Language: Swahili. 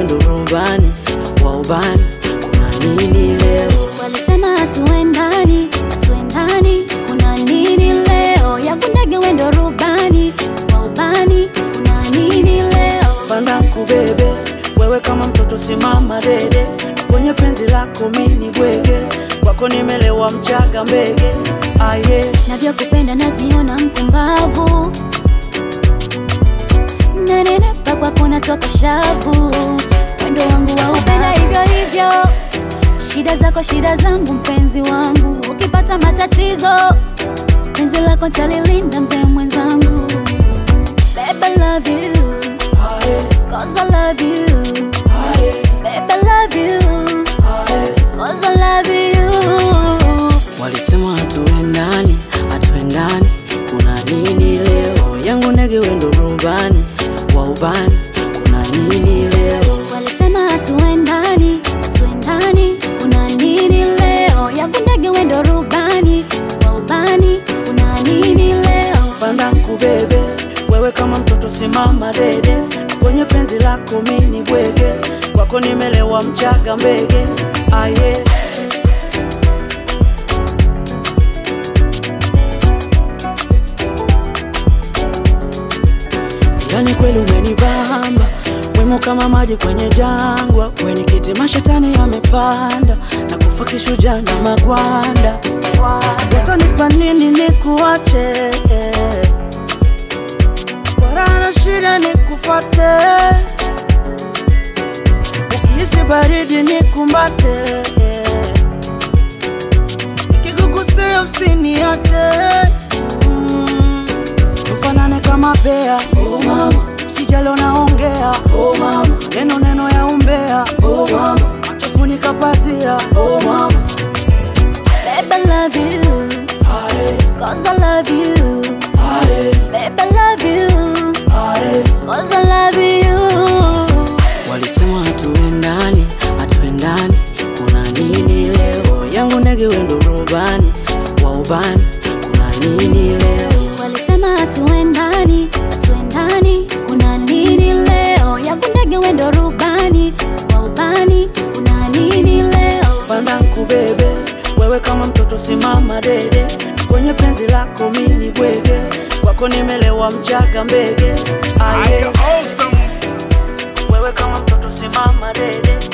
wendo rubani wa ubani, kuna nini leo? Walisema hatuendani, hatuendani, kuna nini leo? Yangu ndege wendo rubani wa ubani, kuna nini leo? Panda kubebe wewe kama mtoto, simama dede kwenye penzi lako, mini bwege kwako, nimelewa mchaga mbege aye Navyokupenda najiona mpumbavu, nanenepa kwako natoka shavu, wendo wangu wa upenda hivyo hivyo, shida zako shida zangu, mpenzi wangu, ukipata matatizo penzi lako talilinda, mzee mwenzangu. Babe, I love you, aye cause I love you. aye Babe, I love you, aye cause I love you. Walisema hatuendani, hatuendani, kuna nini leo? Yangu ndege wendo rubani wa ubani, kuna nini leo? Walisema hatuendani, hatuendani, kuna nini leo? Yangu ndege wendo rubani wa ubani, kuna nini leo? Panda kubebe wewe kama mtoto, simama dede kwenye penzi lako, mini bwege kwako, nimelewa mchaga mbege aye Yani kweli umenibamba wemo kama maji kwenye jangwa, weni kiti mashetani yamepanda na kufa kishujaa na magwanda. Watanipa nini nikuache? Kwa raha na shida nikufate, ukihisi baridi nikumbate, nikikugusia usiniache mm. Tufanane kama bea oh mama, sijalo naongea oh mama, neno neno ya umbea oh mama, machofunika pazia oh mama, Babe, I love you, aye cause I love you. aye Babe, I love you, aye. cause I love you. Walisema hatuendani, hatuendani, kuna nini leo? Yangu ndege wendo rubani wa ubani, kuna nini leo? Walisema hatuendani, hatuendani, kuna nini leo? Yangu ndege wendo rubani wa ubani, kuna nini leo? Panda kubebe wewe kama mtoto, simama dede kwenye penzi lako, mini bwege kwako, nimelewa mchaga mbege aye. Wewe kama mtoto, simama dede